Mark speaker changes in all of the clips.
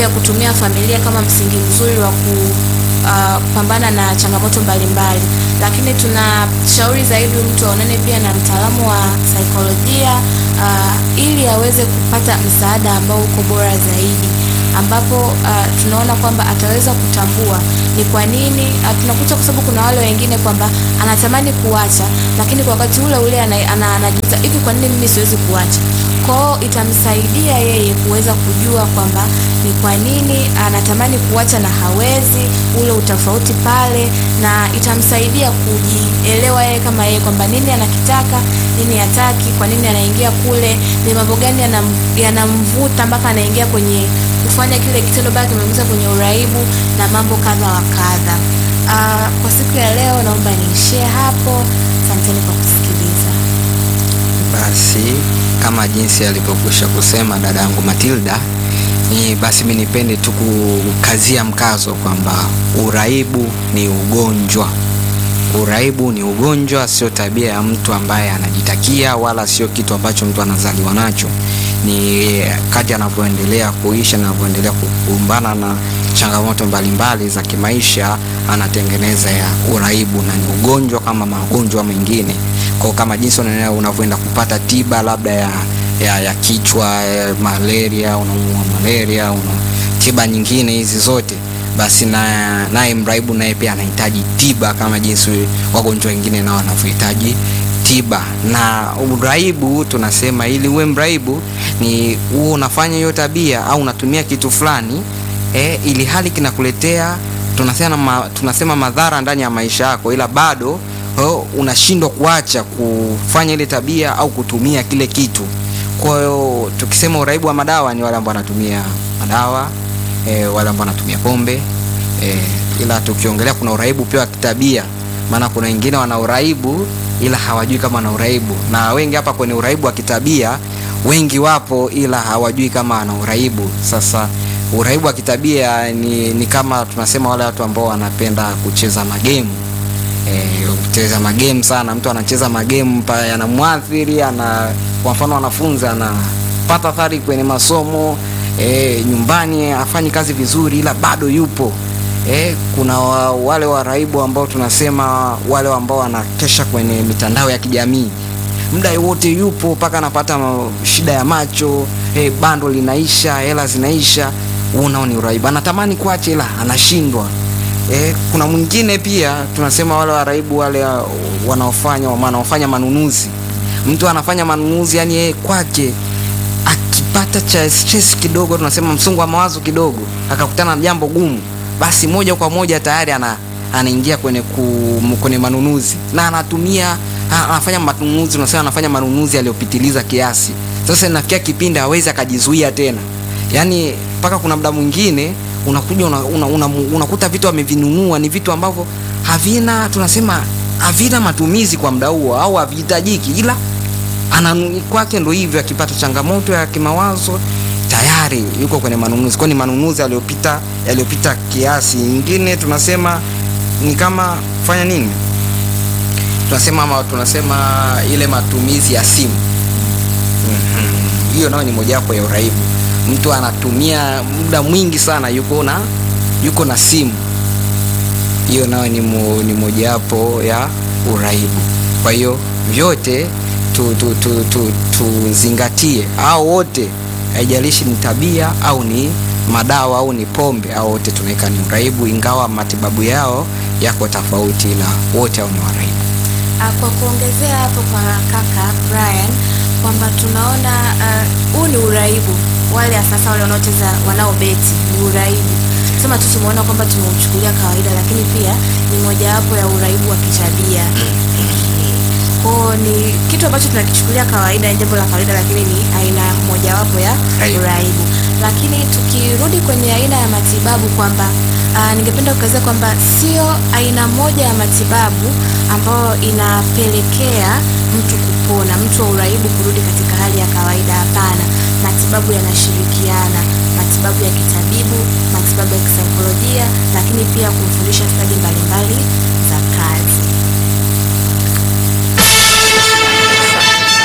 Speaker 1: pia kutumia familia kama msingi mzuri wa ku uh, kupambana na changamoto mbalimbali, lakini tunashauri zaidi mtu aonane pia na mtaalamu wa saikolojia uh, ili aweze kupata msaada ambao uko bora zaidi ambapo uh, tunaona kwamba ataweza kutambua ni kwa nini uh, tunakuta kwa sababu kuna wale wengine kwamba anatamani kuacha, lakini kwa wakati ule ule anajiuliza ana, ana, hivi kwa nini mimi siwezi kuacha? Kwao itamsaidia yeye kuweza kujua kwamba ni kwa nini anatamani kuacha na hawezi, ule utofauti pale, na itamsaidia kujielewa yeye kama yeye kwamba nini anakitaka, nini hataki, kwa nini anaingia kule, ni mambo gani yanamvuta mpaka anaingia kwenye kufanya kile kitendo bado kimeingiza kwenye uraibu na mambo kadha wa kadha. Uh, kwa siku ya leo naomba niishie hapo. Asanteni kwa kusikiliza.
Speaker 2: Basi kama jinsi alivyokwisha kusema dada yangu Matilda, ni basi mimi nipende tu kukazia mkazo kwamba uraibu ni ugonjwa. Uraibu ni ugonjwa, sio tabia ya mtu ambaye anajitakia, wala sio kitu ambacho mtu anazaliwa nacho. Ni kadri anavyoendelea kuishi, anavyoendelea kukumbana na changamoto mbalimbali za kimaisha, anatengeneza ya uraibu, na ni ugonjwa kama magonjwa mengine. Kwa kama jinsi unavyoenda kupata tiba labda ya, ya, ya kichwa ya malaria, unaumwa malaria, una tiba nyingine hizi zote basi na naye mraibu naye pia anahitaji tiba kama jinsi wagonjwa wengine nao wanavyohitaji tiba. Na uraibu tunasema, ili uwe mraibu ni uwe unafanya hiyo tabia au unatumia kitu fulani eh, ili hali kinakuletea tunasema, ma, tunasema madhara ndani ya maisha yako, ila bado oh, unashindwa kuacha kufanya ile tabia au kutumia kile kitu. Kwa hiyo tukisema uraibu wa madawa ni wale ambao wanatumia madawa E, wale ambao wanatumia pombe e, ila tukiongelea kuna uraibu pia wa kitabia, maana kuna wengine wana uraibu ila hawajui kama wana uraibu, na wengi hapa kwenye uraibu wa kitabia wengi wapo, ila hawajui kama ana uraibu. Sasa uraibu wa kitabia ni, ni kama tunasema wale watu ambao wanapenda kucheza magemu e, kucheza magemu sana. Mtu anacheza magemu yanamwathiri, ana kwa mfano wanafunzi anapata athari kwenye masomo E, nyumbani afanyi kazi vizuri ila bado yupo. E, kuna wa, wale waraibu ambao tunasema wale ambao wanakesha kwenye mitandao ya kijamii muda wote yupo mpaka anapata shida ya macho e, bando linaisha, hela zinaisha. Unao ni uraibu, anatamani kuacha ila anashindwa. E, kuna mwingine pia tunasema wale waraibu wale wanaofanya wanaofanya manunuzi. Mtu anafanya manunuzi yani yeye kwake pata cha stress kidogo, tunasema msongo wa mawazo kidogo, akakutana na jambo gumu, basi moja kwa moja tayari ana anaingia kwenye ku, kwenye manunuzi na anatumia anafanya manunuzi, tunasema anafanya manunuzi aliyopitiliza kiasi. Sasa inafikia kipindi hawezi akajizuia tena, yani mpaka kuna muda mwingine unakuja unakuta una, una, una vitu amevinunua ni vitu ambavyo havina tunasema havina matumizi kwa muda huo au havihitajiki ila ana kwake ndo hivyo, akipata changamoto ya kimawazo tayari yuko kwenye manunuzi, kwani manunuzi yaliyopita yaliyopita kiasi. Nyingine tunasema ni kama fanya nini, tunasema ama tunasema ile matumizi ya simu hiyo, mm -hmm. nayo ni mojawapo ya uraibu. Mtu anatumia muda mwingi sana yuko na yuko na simu, hiyo nayo ni, mo, ni mojawapo ya uraibu. Kwa hiyo vyote tuzingatie tu, tu, tu, au wote, haijalishi ni tabia au ni madawa au ni pombe, au wote tunaweka ni uraibu, ingawa matibabu yao yako tofauti, ila wote au ni waraibu.
Speaker 1: Kwa kuongezea hapo kwa kaka Brian kwamba tunaona huu uh, ni uraibu. Wale sasa wale wanaocheza wanaobeti ni uraibu, sema tu tumeona kwamba tumeuchukulia kawaida, lakini pia ni mojawapo ya uraibu wa kitabia kwao ni kitu ambacho tunakichukulia kawaida, jambo la kawaida, lakini ni aina mojawapo ya uraibu. Lakini tukirudi kwenye aina ya matibabu kwamba uh, ningependa kukazia kwamba sio aina moja ya matibabu ambayo inapelekea mtu kupona, mtu wa uraibu kurudi katika hali ya kawaida. Hapana, matibabu yanashirikiana, matibabu ya kitabibu, matibabu ya kisaikolojia, lakini pia kumfundisha stadi mbalimbali za kazi.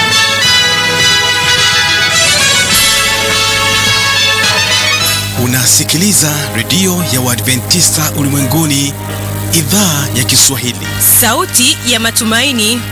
Speaker 3: Una Unasikiliza redio ya Waadventista ulimwenguni, idhaa ya Kiswahili.
Speaker 4: Sauti ya matumaini